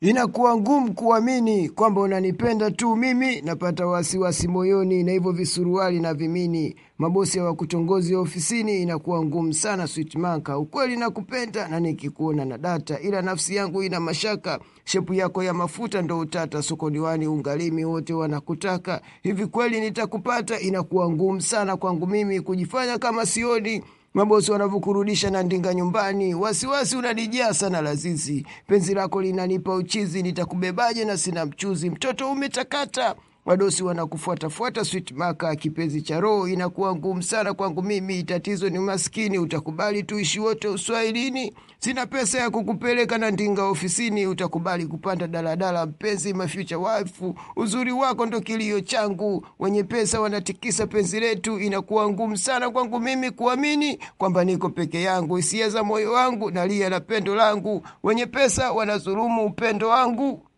Inakuwa ngumu kuamini kwamba unanipenda tu mimi, napata wasiwasi moyoni na hivyo visuruali na vimini. Mabosi wa kutongozi ofisini, inakuwa ngumu sana sweet maka. Ukweli nakupenda na nikikuona na data, ila nafsi yangu ina mashaka. Shepu yako ya mafuta ndo utata, sokoniwani ungalimi wote wanakutaka. Hivi kweli nitakupata? Inakuwa ngumu sana kwangu mimi kujifanya kama sioni mabosi wanavyokurudisha na ndinga nyumbani, wasiwasi unanijaa sana lazizi, penzi lako linanipa uchizi, nitakubebaje na sina mchuzi, mtoto umetakata wadosi wanakufuatafuata sweet maka, kipenzi cha roho, inakuwa ngumu sana kwangu mimi. Tatizo ni maskini, utakubali tuishi wote uswahilini? Sina pesa ya kukupeleka na ndinga ofisini, utakubali kupanda daladala? Mpenzi, my future wife, uzuri wako ndo kilio changu. Wenye pesa wanatikisa penzi letu, inakuwa ngumu sana kwangu mimi kuamini kwamba niko peke yangu. Hisia za moyo wangu nalia na pendo langu, wenye pesa wanazulumu upendo wangu.